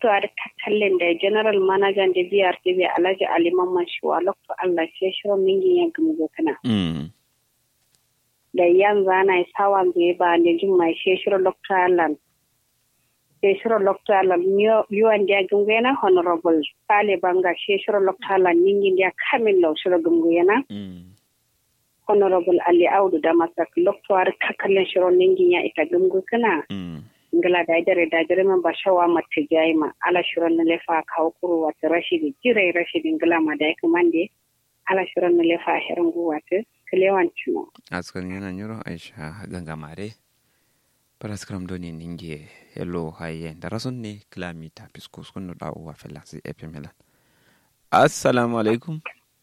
lokto ar kakkallen da general manager da BRTB Alhaji Ali Mamman Shuwa lokto Allah ce shiro mingi ya gumgo kana mm da yan zana sawan zai ba ne jin mai she shiro lokto Allah she shiro lokto Allah yuwan da gumgo yana honorable Sale Banga she shiro lokto Allah mingi da kamin lo shiro gumgo yana mm honorable Ali Audu da masak lokto ar kakkallen shiro mingi ya ita gumgo kana mm ngala da dare da dare man ba shawa mata jayi ma ala shirin na lefa kawo kuro wata rashidi jirai rashidi ngala ma da yake mande ala shirin na lefa herin gu wata kilewan cino askan yana nyuro aisha gangamare paraskram doni ninge hello haye darason ne kilomita piskus kunu da uwa fela si epimela assalamu alaikum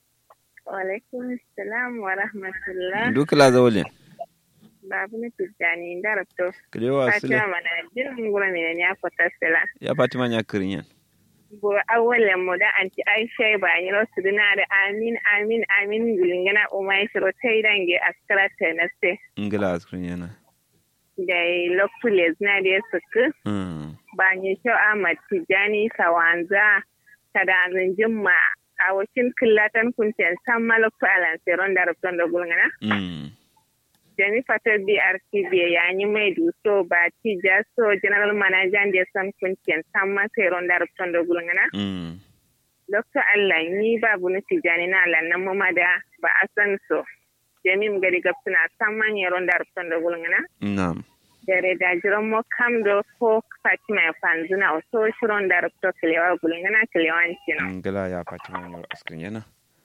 Walaikum salam wa rahmatullah. duk la zawlin Babu na tijjani da rabto. kilewa sile Fatima mana jirin gura mai ne ya kwata sila. ya fatima nya kirinyan Bo awalen mu da anti Aisha ba ni ro su dina da amin amin amin gulingana umai shiro tai dange askara ta na se. ngila askan yana Da lokules na da suku mm ba ni sho Ahmad Tijjani sawanza ta da jimma a wakil killatan kuncin san malaktu alanseron da rabton da gulingana. mm Jami fatar BRTB ya yi mai duso ba ci jaso General Manager da san kuncin san masa yaron da rubutun da gulgana. mm Dr. Allah ni babu na tijani na lannan mama da ba a san so. Jami mu gari gab suna san man yaron da rubutun da gulgana. na'am Dare da jiran mo kam do ko Fatima ya fanzuna o so shiron da rubutun kilewa gulgana kilewan cino. ngila ya fatima nya askan yana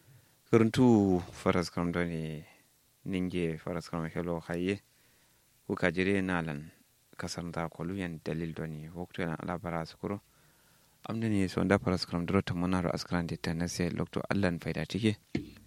kuruntu faraskram doni ninge faraskram hello haye kuka jire nalan kasarnta koluyan dalil doni waktu yana alabara sukuro amda ne so da faraskram duro ta munaro askran de tanase lokto allan faida tike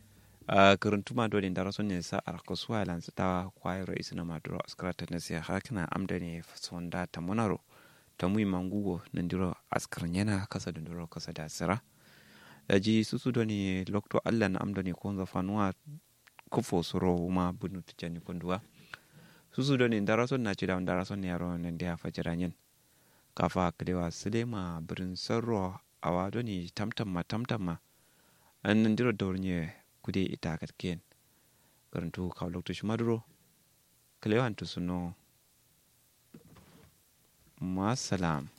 a kuruntu doni da rason ne sa arko suwa lan ta kwairo isna ma duro askran tanase hakina amda ne so da ta munaro ta mui mangugo nan duro askran yana kasa da duro kasa da sira daji susu doni lokto allan amda ne ko zafanuwa kufo soro ma bunu tijani konduwa susu do ni darason na cida darason ne yaro nan da fajira nyen kafa kalewa silema birin sarro awa do ni tamtam ma tamtam ma an nan diro dornye kude ita katken karantu ka lokto shimaduro kalewa to suno ma salam